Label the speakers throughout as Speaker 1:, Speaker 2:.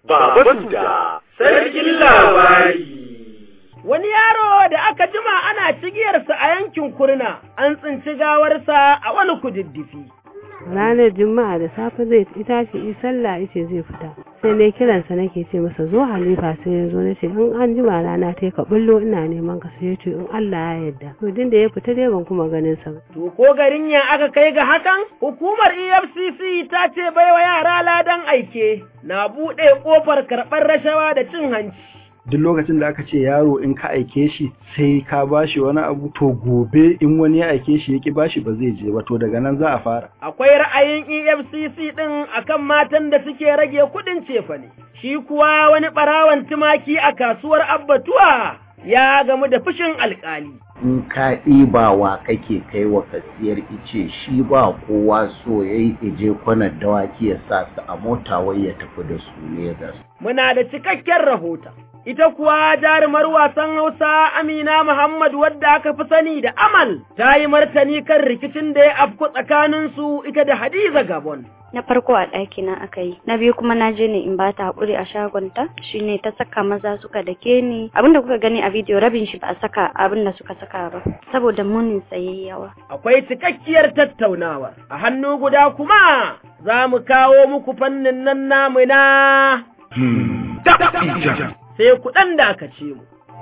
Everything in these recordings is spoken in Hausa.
Speaker 1: Baba Suda, sarkin labari.
Speaker 2: Wani yaro da aka jima ana cigiyarsa a yankin kurna, an tsinci gawarsa a wani kududdufi.
Speaker 3: ranar juma'a da safe zai tashi yi sallah yace zai fita sai ne kiransa nake ce masa zo halifa sai ya zo nace in an jima rana ta ka bullo ina neman ka sai yace in Allah ya yarda to din da ya fita dai ban kuma ganin sa ba
Speaker 2: To ko garin ya aka kai ga hakan? Hukumar EFCC ta ce baiwa yara ladan aike na buɗe ƙofar karɓar rashawa da cin hanci.
Speaker 4: duk lokacin da aka ce yaro in ka aike shi sai ka bashi wani abu to gobe in wani ya aike shi ya ki bashi ba zai je ba to daga nan za a fara
Speaker 2: Akwai ra'ayin EFCC ɗin akan matan da suke rage kuɗin cefane. Shi kuwa wani ɓarawan tumaki a kasuwar Abbatuwa ya gamu da fushin alƙali.
Speaker 5: in ka ɗibawa kake kai wa kasiyar ice shi ba kowa so ya yi ije kwanar dawaki ya sa su a mota wai ya tafi da su Legas.
Speaker 2: Muna da cikakken rahoton. Ita kuwa jarumar wasan Hausa Amina Muhammad wadda aka fi sani da Amal ta yi martani kan rikicin da ya afku tsakaninsu ita da Hadiza Gabon.
Speaker 6: na farko a ɗaki na aka yi na biyu kuma na je ne in ba ta haƙuri a shagonta shine ta saka maza suka dake ni abinda kuka gani a bidiyo rabin shi ba a saka abin da suka saka ba saboda munin sayi yawa
Speaker 2: Akwai cikakkiyar tattaunawa, a hannu guda kuma za mu kawo muku fannin nan namu na sai kuɗan da aka ce mu.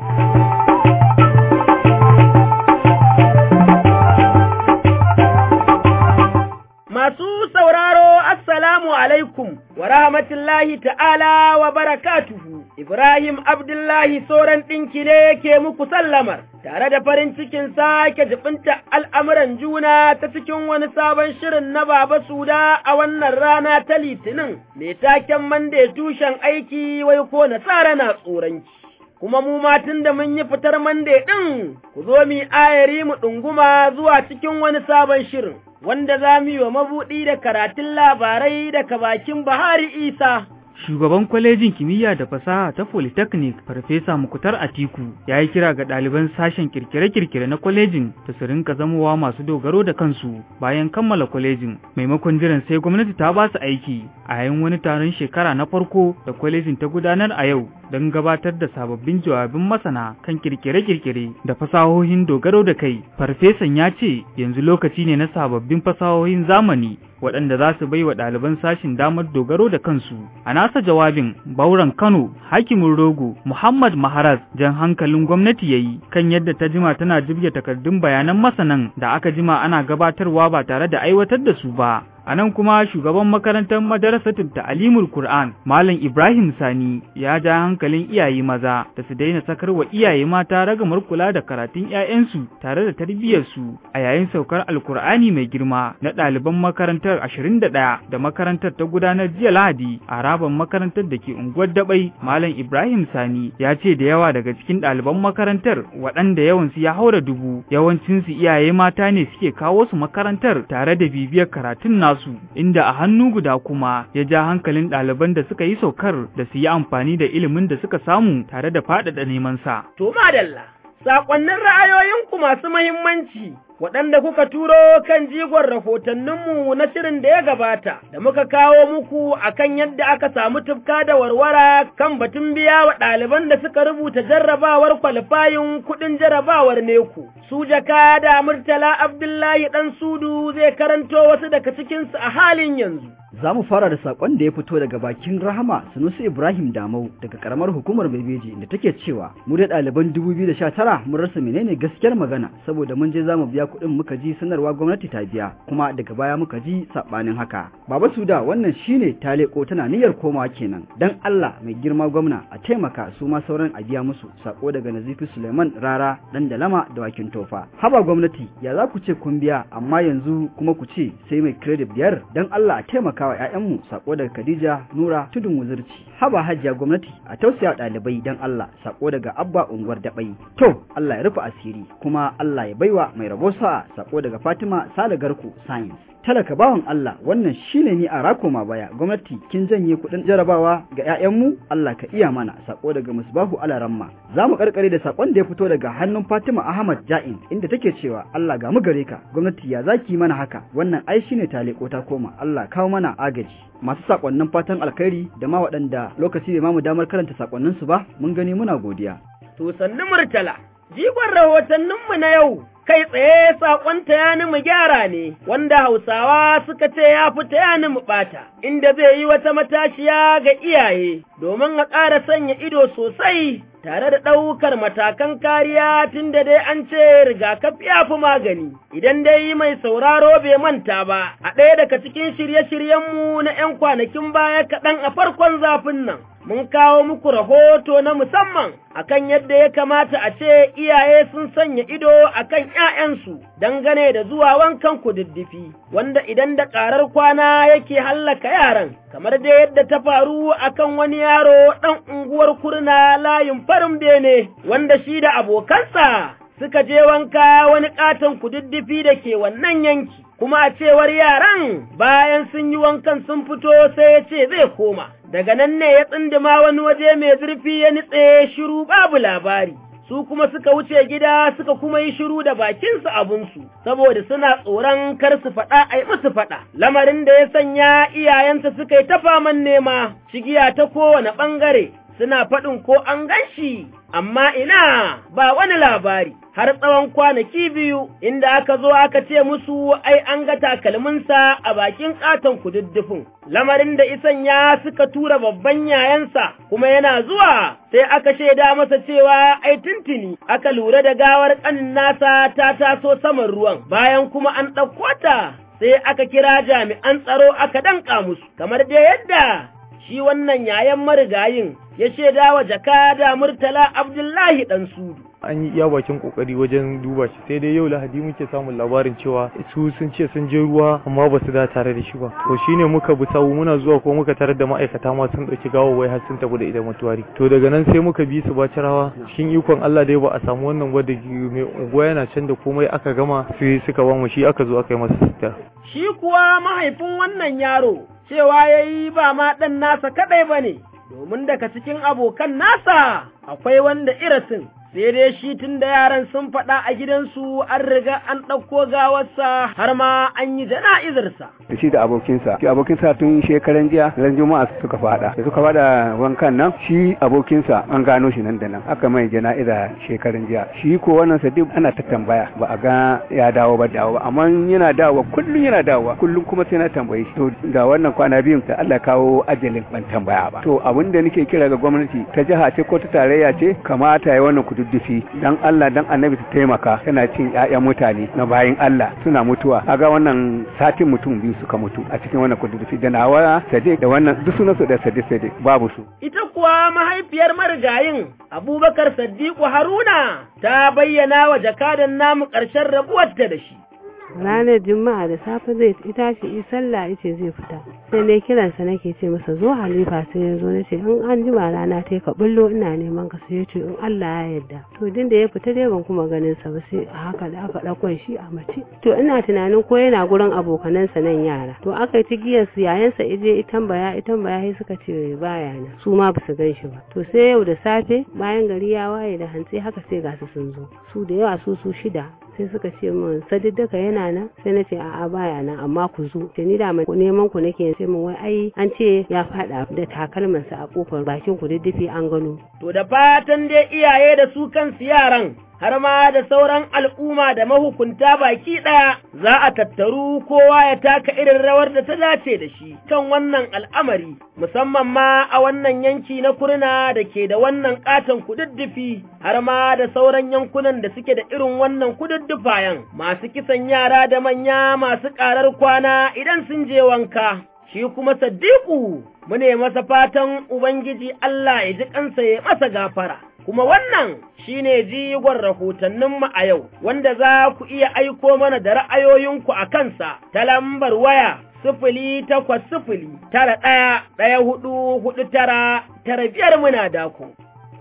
Speaker 2: Masu sauraro, Assalamu alaikum wa rahmatullahi ta'ala wa barakatuhu. Ibrahim Abdullahi Soran ɗinki ne ke muku sallamar, tare da farin cikin sake jibinta al'amuran juna ta cikin wani sabon shirin na Baba Suda a wannan rana ta Litinin, mai taken mande tushen aiki wai ko nasara na tsoronki. kuma mu ma tun da mun yi fitar mande ɗin, ku zo mu ayari mu ɗunguma zuwa cikin wani sabon shirin, wanda za mu yi wa mabuɗi da karatun labarai daga bakin Bahari Isa.
Speaker 7: Shugaban kwalejin kimiyya da fasaha ta Polytechnic Farfesa Mukutar Atiku ya yi kira ga ɗaliban sashen kirkire-kirkire na kwalejin da su rinka zamowa masu dogaro da kansu bayan kammala kwalejin maimakon jiran sai gwamnati ta ba su aiki a yayin wani taron shekara na farko da kwalejin ta gudanar a yau don gabatar da sababbin jawabin masana kan kirkire-kirkire da fasahohin dogaro da kai. Farfesan ya ce yanzu lokaci ne na sababbin fasahohin zamani waɗanda za su bai wa ɗaliban sashin damar dogaro da kansu. A nasa jawabin Bauran Kano, Hakimin Rogo, Muhammad Maharaz jan hankalin gwamnati ya yi kan yadda ta jima tana jibge takardun bayanan masanan da aka jima ana gabatarwa ba tare da aiwatar da su ba. A nan kuma shugaban makarantar madarasatul ta'alimul Qur'an Malam Ibrahim Sani ya ja hankalin iyaye maza da su daina sakar wa iyaye mata ragamar kula da karatun 'ya'yansu tare da tarbiyyarsu a yayin saukar Alkur'ani mai girma na ɗaliban makarantar 21 da makarantar ta gudanar jiya Lahadi a raban makarantar da ke unguwar Dabai Malam Ibrahim Sani ya ce da yawa daga cikin ɗaliban makarantar waɗanda yawansu ya haura dubu yawancinsu iyaye mata ne suke kawo su makarantar tare da bibiyar karatun nasu nasu inda a hannu guda kuma ya ja hankalin ɗaliban da suka yi saukar da su yi amfani da ilimin da suka samu tare da faɗaɗa neman sa.
Speaker 2: To madalla, saƙonnin ra'ayoyinku masu mahimmanci waɗanda kuka turo kan jigon rahotanninmu na shirin da ya gabata da muka kawo muku akan yadda aka samu tufka da warwara kan batun biya wa ɗaliban da suka rubuta jarrabawar kwalifayin kuɗin jarrabawar neku. Su jaka da Murtala Abdullahi ɗan Sudu zai karanto wasu daga cikinsu a halin yanzu.
Speaker 8: Za mu fara da saƙon da ya fito daga bakin Rahama Sanusi Ibrahim Damau daga ƙaramar hukumar Bebeji da take cewa mu da ɗaliban 2019 mun rasa menene gaskiyar magana saboda mun je za mu biya kuɗin muka ji sanarwa gwamnati ta biya kuma daga baya muka ji saɓanin haka. Baba Suda wannan shine ta leƙo tana niyyar komawa kenan dan Allah mai girma gwamna a taimaka su ma sauran a biya musu sako daga Nazifi Suleiman Rara dan Dalama da Wakin Tofa. Haba gwamnati ya za ku ce kun biya amma yanzu kuma ku ce sai mai credit biyar dan Allah a taimaka wa ‘ya'yanmu sako daga Khadija Nura Tudun Wuzurci. Haba hajiya gwamnati a tausaya ɗalibai don Allah sako daga Abba Unguwar Daɓai. To, Allah ya rufe asiri kuma Allah ya baiwa mai rabo sa'a sako daga Fatima Sale Garku Science. talaka bawan Allah wannan shine ni a rako ma baya gwamnati kin janye kuɗin jarabawa ga 'ya'yanmu Allah ka iya mana sako daga musbahu alaramma za mu karkare da sakon da ya fito daga hannun Fatima Ahmad Ja'in inda take cewa Allah ga mu gare ka gwamnati ya zaki mana haka wannan ai shine taleko ta koma Allah kawo mana agaji masu sakonnin fatan alkhairi da ma waɗanda lokaci bai mamu damar karanta sakonnin su ba mun gani muna godiya
Speaker 2: to sannu murtala jigon rahotanninmu na yau kai tsaye saƙon tayani mu gyara ne, wanda Hausawa suka ce ya fi tayani mu ɓata, inda zai yi wata matashiya ga iyaye, domin a ƙara sanya ido sosai tare da ɗaukar matakan kariya tun da dai an ce rigakafi ya fi magani. Idan dai mai sauraro bai manta ba, a ɗaya daga cikin shirye-shiryenmu na ‘yan kwanakin baya kaɗan a farkon zafin nan. mun kawo muku rahoto na musamman akan yadda ya kamata a ce iyaye sun sanya ido akan ‘ya'yansu dangane da zuwa wankan kududdufi, wanda idan da ƙarar kwana yake hallaka yaran, kamar da yadda ta faru akan wani yaro ɗan unguwar kurna layin farin bene, wanda shi da abokansa suka je wanka wani ƙaton kududdufi da ke wannan yanki. Kuma a cewar yaran bayan sun yi wankan sun fito sai ya ce zai koma. daga nan ne ya tsindima wani waje mai zurfi ya nitse shiru babu labari. Su kuma suka wuce gida suka kuma yi shiru da bakinsu abinsu, saboda suna tsoron kar su faɗa a yi musu faɗa. Lamarin da ya sanya iyayensa suka yi ta faman nema, shigiya ta kowane ɓangare, suna faɗin ko an gan shi, amma ina ba wani labari. har tsawon kwanaki biyu inda aka zo aka ce musu ai an ga takalminsa a bakin katon kududdufin. Lamarin da isan ya suka tura babban yayansa kuma yana zuwa sai aka shaida masa cewa ai tuntuni aka lura da gawar ƙanin nasa ta taso saman ruwan bayan kuma an ɗauko ta sai aka kira jami'an tsaro aka danƙa musu kamar da yadda shi wannan yayan marigayin ya shaida wa jakada Murtala Abdullahi ɗan Sudu.
Speaker 9: an yi iya bakin kokari wajen duba shi sai dai yau lahadi muke samun labarin cewa su sun ce sun je ruwa amma ba su da tare da shi ba to shine muka bi sawu muna zuwa ko muka tarar da ma'aikata ma sun dauki gawawwai har sun tafi da ita mutuwari to daga nan sai muka bi su bacirawa cikin ikon Allah dai ba a samu wannan gwada mai unguwa yana can da komai aka gama sai suka ba mu shi aka zo aka yi masa sitar
Speaker 2: shi kuwa mahaifin wannan yaro cewa yayi ba ma dan nasa kadai bane domin daga cikin abokan nasa akwai wanda irasin sai dai shi tun da yaran sun faɗa a gidansu an riga an ɗauko gawarsa har ma an yi jana'izarsa.
Speaker 10: Da shi da abokinsa, shi abokinsa tun shekaran jiya ran juma'a suka faɗa, da suka faɗa wankan nan shi abokinsa an gano shi nan da nan aka mai jana'iza shekaran jiya. Shi ko wannan sadiq ana ta tambaya ba a ga ya dawo ba dawo ba amma yana dawowa kullum yana dawowa kullum kuma sai na tambaye shi to da wannan kwana biyun da Allah kawo ajalin ban tambaya ba. To abin da nake kira ga gwamnati ta jiha ce ko ta tarayya ce kamata ya wannan kududdufi dan Allah dan annabi ta taimaka tana cin ƴaƴan mutane na bayin Allah suna mutuwa kaga wannan satin mutum biyu suka mutu a cikin wannan kududdufi da nawa sadiq da wannan duk sunan su da sadiq sadiq babu su
Speaker 2: ita kuwa mahaifiyar marigayin Abubakar Saddiqu Haruna ta bayyana wa jakadan namu ƙarshen rabuwarta da shi
Speaker 3: ranar juma'a da safe zai tashi yi sallah yace zai fita sai ne kiransa nake ce masa zo halifa sai ya zo nace in an jima rana ta ka bullo ina neman ka sai yace in Allah ya yarda to din da ya fita dai ban kuma ganin sa ba sai a haka da aka dauko shi a mace to ina tunanin ko yana gurin abokanansa nan yara to aka yi tigiyar su yayansa ije itan baya itan baya sai suka ce baya na su ma ba su gan shi ba to sai yau da safe bayan gari ya waye da hantsi haka sai ga su sun zo su da yawa su su shida sai suka ce min sadiddaka yana nan sai na ce a'a baya nan amma ku zo da ni da mai neman ku nake sai min wai ai an ce ya fada da takalmansa a kofar bakin ku diddifi an gano
Speaker 2: to da fatan dai iyaye da su kansu yaran har ma da sauran al'umma da mahukunta baki ɗaya za a tattaru kowa ya taka irin rawar da ta dace da shi kan wannan al'amari musamman ma a wannan yanki na kurna da ke da wannan katon kududdufi har ma da sauran yankunan da suke da irin wannan kududdufayen masu kisan yara da manya masu ƙarar kwana idan sun je wanka shi kuma Saddiƙu mune masa fatan Ubangiji Allah ya ji kansa ya masa gafara. Kuma wannan shi ne jigon rahotanninmu a yau, wanda za ku iya aiko mana da ra'ayoyinku a kansa ta lambar waya sifili takwas sifili tara ɗaya ɗaya hudu hudu tara tara biyar muna dako.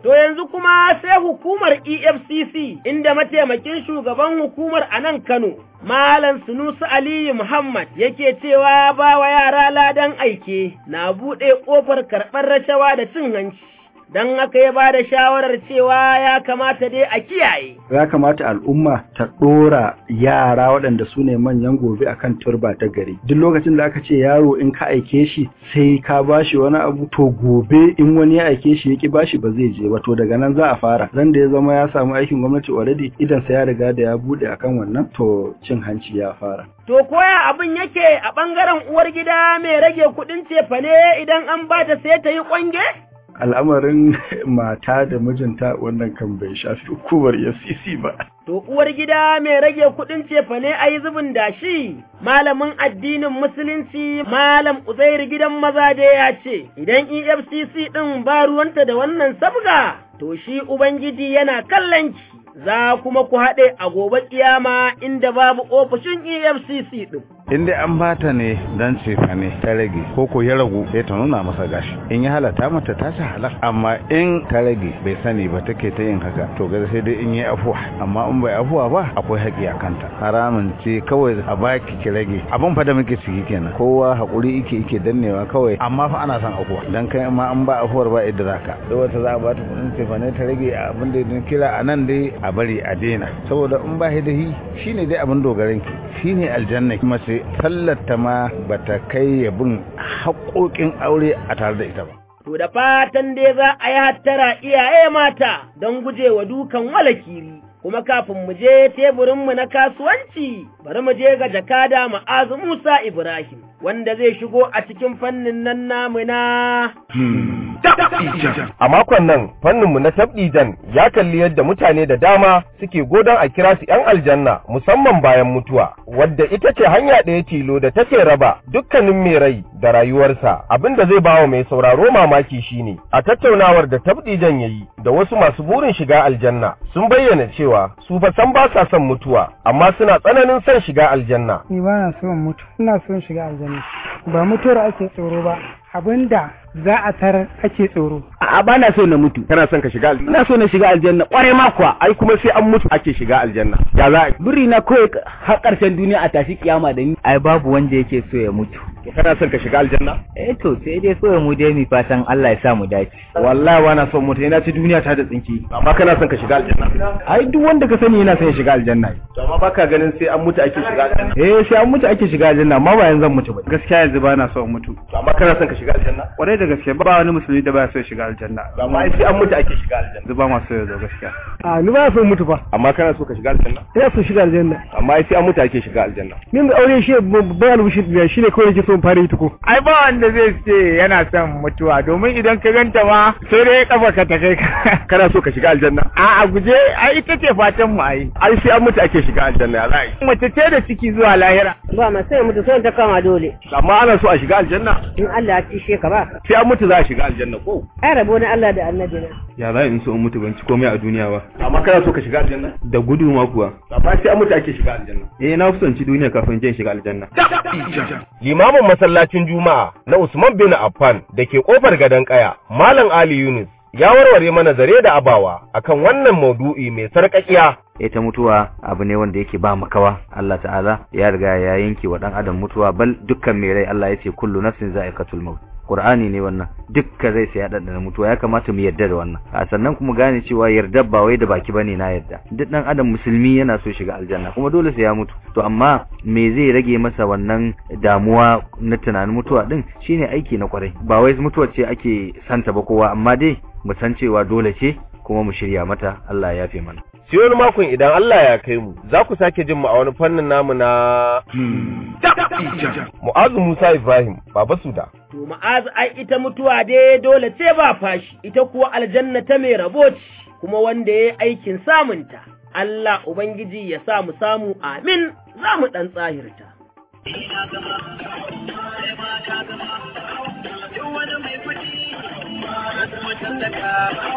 Speaker 2: To yanzu kuma sai hukumar EFCC inda mataimakin shugaban hukumar a nan Kano, Malam Sunusu Aliyu Muhammad yake cewa ba wa yara ladan aike na buɗe ƙofar karɓar rashawa da cin hanci. Don haka ya ba da shawarar cewa ya kamata dai a kiyaye.
Speaker 4: Ya kamata al'umma ta ɗora yara waɗanda su ne manyan gobe akan turba ta gari. Duk lokacin da aka ce yaro in ka aike shi sai ka bashi wani abu to gobe in wani ya aike shi ya ki bashi ba zai je ba to daga nan za a fara. Ran da ya zama ya samu aikin gwamnati already idan sa ya riga da ya buɗe akan wannan to cin hanci ya fara.
Speaker 2: To koya abin yake a ɓangaren uwar gida mai rage kuɗin cefane idan an ba ta sai ta yi ƙwange?
Speaker 4: al'amarin mata da mijinta wannan kan bai shafi hukumar FCC ba.
Speaker 2: To uwar gida mai rage kuɗin cefane a yi zubin dashi, malamin addinin musulunci malam Uzairu gidan maza da ya ce, idan EFCC ɗin ba ruwanta da wannan sabga, to shi Ubangiji yana kallon ki. Za kuma ku haɗe a gobe kiyama inda babu ofishin EFCC ɗin.
Speaker 11: in dai an bata ne dan cefa ne ta rage ko ko ya ragu sai ta nuna masa gashi in ya halata mata ta ci halal amma in ta rage bai sani ba take ta yin haka to ga sai dai in yi afuwa amma in bai afuwa ba akwai haƙi a kanta haramun ce kawai a baki ki rage abin fa da muke ciki kenan kowa hakuri yake yake dannewa kawai amma fa ana son afuwa dan kai ma an ba afuwar ba idda zaka da wata za a ba ta kuɗin cefa ne ta rage abin da ya kira a nan dai a bari a daina saboda in ba hidahi shine dai abin dogaran ki shine aljanna kuma sai sallarta ma bata kai yabin haƙoƙin aure a tare da ita ba.
Speaker 2: To da fatan dai za a yi hattara iyaye mata don gujewa dukan walakiri. Kuma kafin mu je teburinmu na kasuwanci, bari mu je ga jakada ma'azu Musa Ibrahim, wanda zai shigo a cikin fannin nan namu na
Speaker 1: A makon nan fanninmu na tabdijan ya kalli yadda mutane da dama suke godon a kira su ‘yan aljanna musamman bayan mutuwa, wadda ita ce hanya ɗaya tilo da take raba dukkanin mai rai da rayuwarsa abin da zai bawa mai sauraro mamaki shine a tattaunawar da tabdijan ya yi da wasu masu burin shiga aljanna sun bayyana cewa su fa san ba sa son mutuwa amma suna tsananin son shiga aljanna.
Speaker 12: Ni ba na son mutu, ina son shiga aljanna. Ba mutuwar ake tsoro ba, abinda za a tarar ake tsoro.
Speaker 1: A'a ba na so na mutu. Kana son ka shiga aljanna? Ina so na shiga aljanna. Kware ma kuwa. Ai kuma sai an mutu ake shiga aljanna. Ya za a yi?
Speaker 13: Buri na kawai har ƙarshen duniya a tashi kiyama da ni. Ai babu wanda yake so ya mutu.
Speaker 1: Kana son ka shiga aljanna?
Speaker 13: Eh to sai dai so mu dai mi fatan Allah ya sa mu dace.
Speaker 1: Wallahi ba na son mutu. Ina ci duniya ta da tsinki. Amma kana son ka shiga aljanna? Ai duk wanda ka sani yana son ya shiga aljanna. To amma baka ganin sai an mutu ake shiga aljanna? Eh sai an mutu ake shiga aljanna amma ba yanzu zan mutu ba.
Speaker 14: Gaskiya yanzu ba na son mutu.
Speaker 1: To amma kana son ka shiga aljanna?
Speaker 14: Kwarai da gaske ba wani musulmi da ba so ya shiga aljanna.
Speaker 1: Amma ai sai an mutu ake shiga aljanna.
Speaker 14: Zuba ma so ya zo gaskiya.
Speaker 12: A ni ba so mutu fa.
Speaker 1: Amma kana so ka shiga aljanna?
Speaker 12: Ina so shiga aljanna.
Speaker 1: Amma ai sai an mutu ake shiga aljanna.
Speaker 12: Min da aure shi babban albishir biya shine kawai yake so in fara yi tuko.
Speaker 15: Ai ba wanda zai ce yana son mutuwa domin idan ka ganta ma sai dai kafa ka ta kai ka.
Speaker 1: Kana so ka shiga aljanna?
Speaker 15: A a guje ai ita ce fatan mu ai.
Speaker 1: Ai sai an mutu ake shiga aljanna ya za'i.
Speaker 15: Mace ce da ciki zuwa lahira.
Speaker 3: Ba ma sai mutu son ta kama dole.
Speaker 1: Amma ana so a shiga aljanna?
Speaker 3: In Allah ya cishe ka ba.
Speaker 1: Sai an mutu za a shiga aljanna ko?
Speaker 3: Ai rabo na Allah da annabi na.
Speaker 14: Ya za in so in mutu ban ci komai a duniya ba.
Speaker 1: Amma kana so ka shiga aljanna?
Speaker 14: Da gudu ma kuwa.
Speaker 1: Amma sai an mutu ake shiga aljanna.
Speaker 14: Eh na fi ci duniya kafin je shiga aljanna.
Speaker 1: Limamin masallacin Juma'a na Usman bin Affan da ke kofar gadon kaya, Malam Ali Yunus ya warware mana zare da abawa akan wannan maudu'i mai sarƙaƙiya
Speaker 13: ita mutuwa abu ne wanda yake ba makawa Allah ta'ala ya riga ya yanke wa dan adam mutuwa bal dukkan mai rai Allah ya ce kullu nafsin za'iqatul maut Qur'ani ne wannan dukkan rai sai ya dandana mutuwa ya kamata mu yarda da wannan a sannan kuma gane cewa yarda ba wai da baki bane na yarda duk dan adam musulmi yana so shiga aljanna kuma dole sai ya mutu to amma me zai rage masa wannan damuwa na tunanin mutuwa din shine aiki na kwarai ba wai mutuwa ce ake santa ba kowa amma dai mu san cewa dole ce kuma mu shirya mata Allah ya yafe mana
Speaker 1: sai wani makon idan Allah ya kai mu za ku sake jin mu a wani fannin namu na Mu'azu Musa Ibrahim Baba Suda
Speaker 2: To ma'azu ai ita mutuwa dai dole ce ba fashi ita kuwa aljanna ta mai rabo ce kuma wanda ya aikin samunta Allah Ubangiji ya sa mu samu amin za mu ɗan tsahirta. wani mai kuɗi, kuma tallaka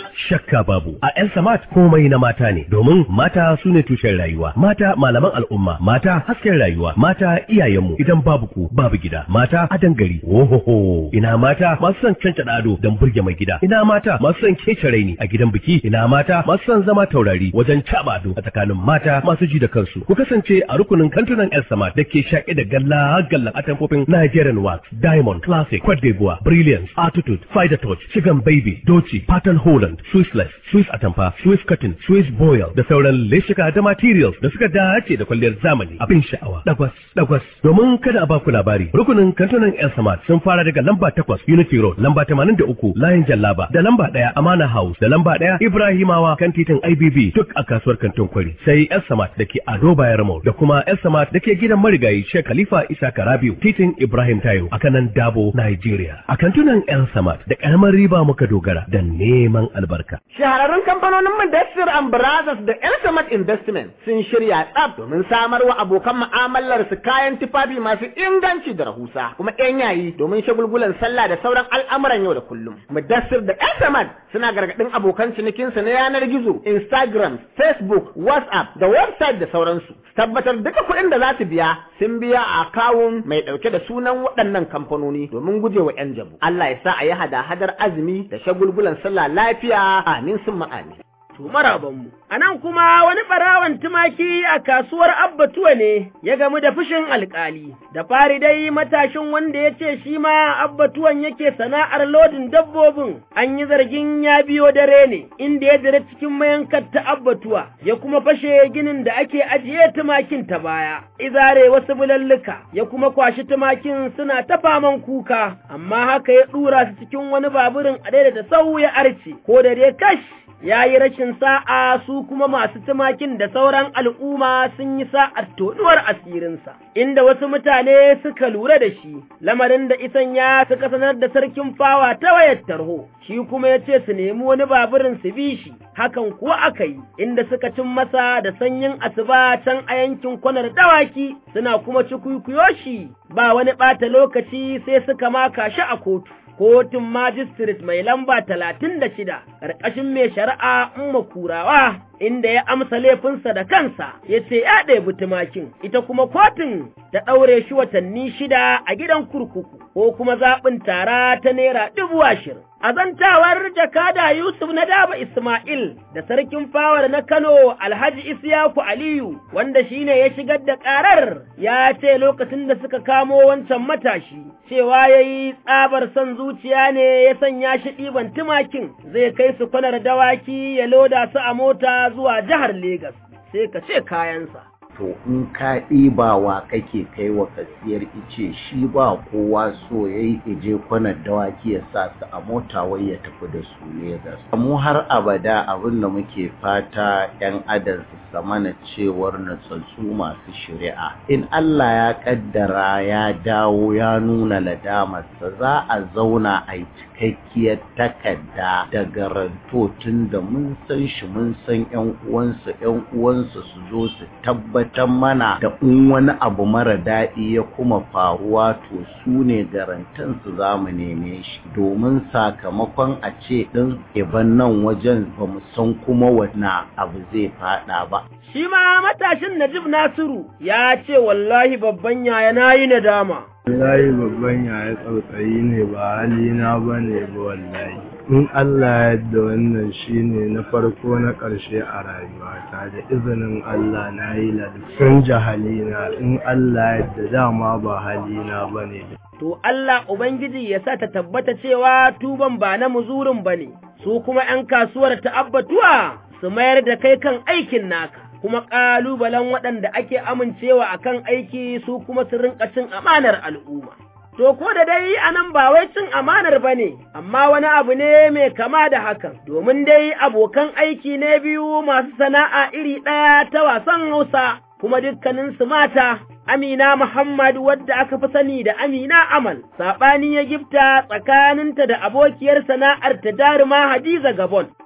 Speaker 16: shakka babu a El Samat komai na mata ne domin mata su ne tushen rayuwa mata malaman al'umma mata hasken rayuwa mata iyayenmu idan babu ku babu gida mata adan gari ohoho ina mata masu son cancada ado don burge mai gida ina mata masu son kece raini a gidan biki ina mata masu son zama taurari wajen caba ado a tsakanin mata masu ji da kansu ku kasance a rukunin kantunan El Samat da ke shaƙe da galla gallan atamfofin Nigerian wax diamond classic Cote d'Ivoire brilliance attitude fighter touch chicken baby doci pattern holland swissless swiss atamfa swiss cotton swiss boil da sauran leshika da materials da suka dace da kwalliyar zamani abin sha'awa dagwas dagwas domin kada a baku labari rukunin kantunan El Samad sun fara daga lamba takwas Unity Road lamba tamanin da uku Layin Jallaba da lamba ɗaya Amana House da lamba ɗaya Ibrahimawa kan titin IBB duk a kasuwar kantin kwari sai El Samad da ke Ado Bayar Mall da kuma El Samad da ke gidan marigayi Sheikh Khalifa Isa Karabiu titin Ibrahim Tayo a kanan Dabo Nigeria a kantunan El Samad da karamar riba muka dogara da neman albarka
Speaker 2: Shahararrun kamfanonin Mudassir and Brothers da Elsamat Investment sun shirya tsaf domin samar wa abokan mu'amalar su kayan tufafi masu inganci da rahusa kuma yan yayi domin shagulgulan sallah da sauran al'amuran yau da kullum. Mudassir da Elsamat suna gargaɗin abokan cinikinsu na yanar gizo, Instagram, Facebook, WhatsApp da website da sauransu. Tabbatar duka kuɗin da za su biya sun biya a akawun mai ɗauke da sunan waɗannan kamfanoni domin gujewa 'yan jabu. Allah ya sa a yi hada-hadar azumi da shagulgulan sallah lafiya amin sun ma'ani. To marabanmu. A nan kuma wani ɓarawan tumaki a kasuwar Abbatuwa ne ya gamu da fushin alkali. Da fari dai matashin wanda ya ce shi ma Abbatuwan yake sana'ar lodin dabbobin an yi zargin ya biyo dare ne inda ya jira cikin mayankar ta Abbatuwa ya kuma fashe ginin da ake ajiye tumakin ta baya. Izare wasu bulalluka ya kuma kwashi tumakin suna ta faman kuka amma haka ya ɗura su cikin wani baburin a da sau ya arce ko da dai kash ya yi rashin sa'a su kuma masu tumakin da sauran al'umma sun yi sa'ar toɗuwar asirinsa, inda wasu mutane suka lura da shi, lamarin da isan ya suka sanar da sarkin fawa ta wayar tarho, shi kuma ya ce su nemi wani baburin su bi shi, hakan kuwa aka yi, inda suka cin masa da sanyin asuba can a yankin kwanar dawaki, suna kuma cikuikuyo shi, ba wani ɓata lokaci sai suka maka shi a kotu. kotun majistret mai lamba talatin da shida ƙarƙashin mai shari'a umma kurawa inda ya amsa laifinsa da kansa ya ce ya ɗebi tumakin ita kuma kotun ta ɗaure shi watanni shida a gidan kurkuku ko kuma zaɓin tara ta naira dubu ashirin. A zantawar jakada Yusuf na Daba Ismail da sarkin fawar na Kano Alhaji Isiyaku Aliyu wanda shine ya shigar da ƙarar ya ce lokacin da suka kamo wancan matashi cewa ya yi tsabar son zuciya ne ya sanya shi ɗiban tumakin zai kai su kwanar dawaki ya loda su a mota zuwa jihar Legas sai ka ce kayansa.
Speaker 5: to in ka ɗibawa kake kai wa kasiyar ice shi ba kowa so ya yi ije kwanar dawaki ya sa su a mota wai ya tafi da su Legas. Mu har abada abin da muke fata 'yan adar su samana cewar natsatsu masu shari'a. In Allah ya kaddara ya dawo ya nuna ladamarsa za a zauna a yi cikakkiyar takarda da garanto tun da mun san shi mun san 'yan uwansa 'yan uwansa su zo su tabbatar mana da in wani abu mara daɗi ya kuma faruwa to su ne garantansu za mu neme shi domin sakamakon a ce ɗin iban nan wajen ba mu san kuma wana abu zai faɗa ba.
Speaker 2: Shi ma matashin Najib Nasiru ya ce wallahi babban yaya na yi nadama.
Speaker 17: Wallahi babban yaya tsautsayi ne ba halina ba ne ba wallahi. In Allah yadda wannan shine na farko na ƙarshe a rayuwata da izinin Allah na yi sun jahalina in Allah yadda dama ba halina ba ne.
Speaker 2: To Allah Ubangiji ya sa ta tabbata cewa tuban ba na muzurin ba ne, su kuma ‘yan kasuwar ta abbatuwa su mayar da kai kan aikin naka. kuma ƙalubalen waɗanda ake amincewa a kan aiki su kuma su rinƙa cin amanar al'umma. To, ko da dai a nan ba wai cin amanar ba ne, amma wani abu ne mai kama da hakan, domin dai abokan aiki ne biyu masu sana'a iri ɗaya ta wasan Hausa, kuma dukkaninsu mata. Amina Muhammad wadda aka fi sani da Amina Amal, saɓani ya gifta tsakaninta da abokiyar sana'ar ta jaruma Hadiza Gabon,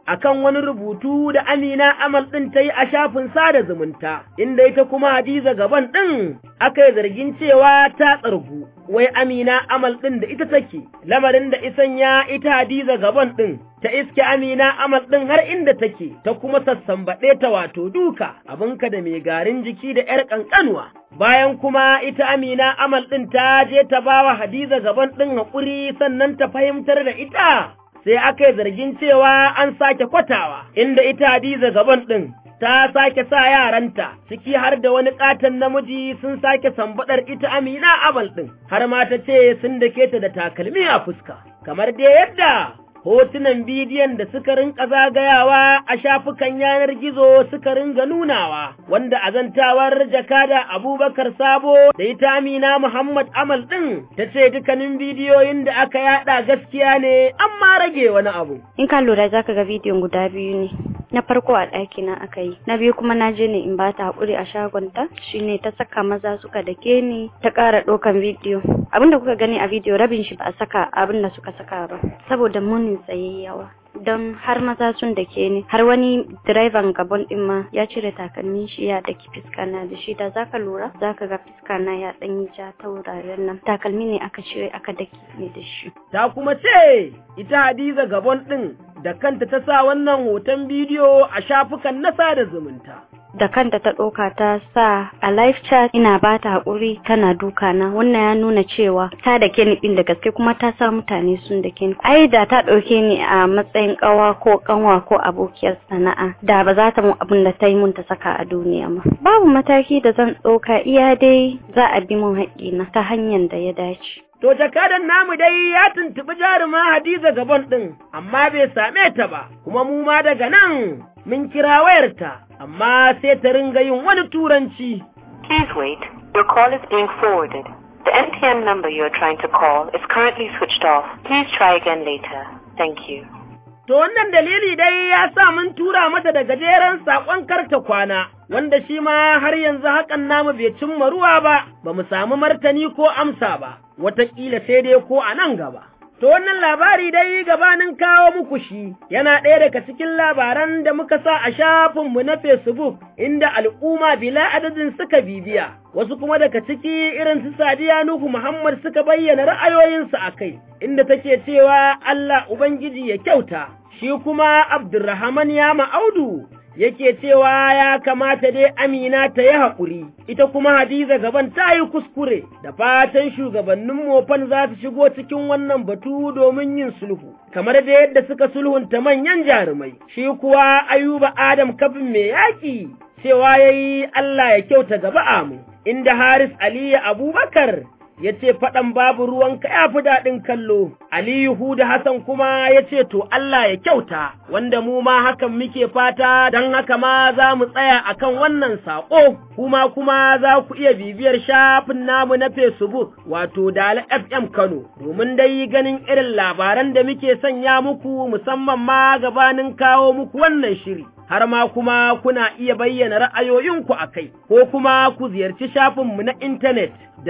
Speaker 2: akan wani rubutu da Amina Amal ɗin ta yi a shafin sada zumunta, inda ita kuma Hadiza gaban ɗin aka yi zargin cewa ta tsargu, wai Amina Amal ɗin da ita take, lamarin da isan ya ita Hadiza gaban ɗin ta iske Amina Amal ɗin har inda take, ta kuma sassambaɗe ta wato duka, abinka da mai garin jiki da ‘yar ƙanƙanuwa. Bayan kuma ita Amina Amal ɗin ta je ta bawa Hadiza gaban ɗin haƙuri sannan ta fahimtar da ita. sai aka yi zargin cewa an sake kwatawa, inda ita Hadiza gaban ɗin ta sake sa yaranta, ciki har da wani ƙaton namiji sun sake sambaɗar ita Amina Amal ɗin, har ma ta ce sun dake ta da takalmi a fuska, kamar dai yadda hotunan bidiyon da suka rinka zagayawa a shafukan yanar gizo suka ringa nunawa, wanda azantawar jakada Abubakar Sabo da ita Amina Muhammad Amal ɗin ta ce dukkanin bidiyoyin da aka yada gaskiya ne amma rage wani abu.
Speaker 6: In ka lura za ka ga bidiyon guda biyu ne. Na farko a ɗaki na aka yi, na biyu kuma na je ne in ba ta haƙuri a shagonta, shi ne ta saka maza suka dake ni ta ƙara ɗaukan bidiyo. Abin da kuka gani a bidiyo rabin shi ba a saka abin da suka saka ba, saboda munin tsayayyawa. don har maza sun da ke ni har wani direban gabon din ma ya cire takalmin shi ya daki fiska na da shi da zaka lura zaka ga fiska na ya dan yi ja ta wuraren nan takalmi ne aka cire aka daki ne da shi
Speaker 2: ta kuma ce ita Hadiza gabon din da kanta ta sa wannan hoton bidiyo a shafukan na sada zumunta
Speaker 6: da kanta ta ɗauka ta sa a live chat ina ba ta haƙuri tana duka na wannan ya nuna cewa ta da ke ni da gaske kuma ta sa mutane sun da ke ni ai da ta ɗauke ni a matsayin ƙawa ko ƙanwa ko abokiyar sana'a da ba za ta mun abin da ta yi mun ta saka a duniya ma babu mataki da zan ɗauka iya dai za a bi mun haƙƙina ta hanyar da ya dace
Speaker 2: To jakadan namu dai ya tuntuɓi jaruma Hadiza Gabon ɗin, amma bai same ta ba, kuma mu ma daga nan mun kira wayarta, amma sai ta ringa yin wani turanci.
Speaker 18: Please wait, your call is being forwarded. The MTN number you are trying to call is currently switched off. Please try again later. Thank you.
Speaker 2: To wannan dalili dai ya sa mun tura mata da gajeren saƙon karta kwana, wanda shi ma har yanzu hakan namu bai cimma ruwa ba, ba mu samu martani ko amsa ba, wataƙila sai dai ko a nan gaba. To wannan labari dai gabanin kawo muku shi yana ɗaya daga cikin labaran da muka sa a shafinmu na Facebook inda al'umma bila adadin suka bibiya, wasu kuma daga ciki irin su Sadiya Nuhu Muhammad suka bayyana ra'ayoyinsu a kai, inda take cewa Allah Ubangiji ya kyauta, shi kuma Abdurrahman ya ma'audu yake cewa ya kamata dai Amina ta yi haƙuri, ita kuma Hadiza gaban ta yi kuskure, da fatan shugabannin mofan za su shigo cikin wannan batu domin yin sulhu, kamar da yadda suka sulhunta manyan jarumai, shi kuwa Ayuba Adam kafin mai yaƙi, cewa ya yi Allah ya kyauta gaba amu, inda Haris Aliyu Abubakar ya ce faɗan babu ruwanka ya fi daɗin kallo, Aliyu Huda Hassan kuma ya ce to Allah ya kyauta, wanda mu ma hakan muke fata don haka ma za mu tsaya akan wannan saƙo, kuma kuma za ku iya bibiyar shafin namu na Facebook wato Dala FM Kano, domin dai ganin irin labaran da muke sanya muku musamman ma gabanin kawo muku wannan shiri. har ma kuma kuna iya bayyana ra'ayoyinku a kai, ko kuma ku ziyarci shafinmu na intanet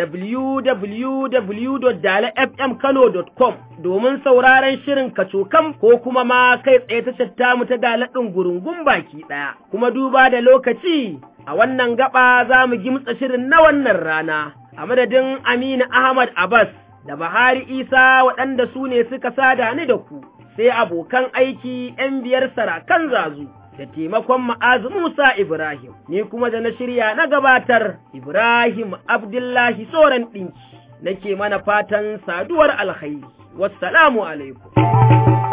Speaker 2: www.dalafmkano.com domin sauraron shirin kacokam ko kuma ma kai tsaye ta mu ta daladin gurungun baki ɗaya. Kuma duba da lokaci, a wannan gaba za mu gimtsa shirin na wannan rana, a madadin Aminu Ahmad Abbas da Bahari Isa waɗanda su ne suka sada ni da ku, sai abokan aiki ‘yan biyar sarakan zazu. da taimakon ma'azu Musa Ibrahim, ni kuma da na shirya na gabatar Ibrahim Abdullahi Soran ɗinki, nake mana fatan saduwar alkhairi. Wassalamu alaikum.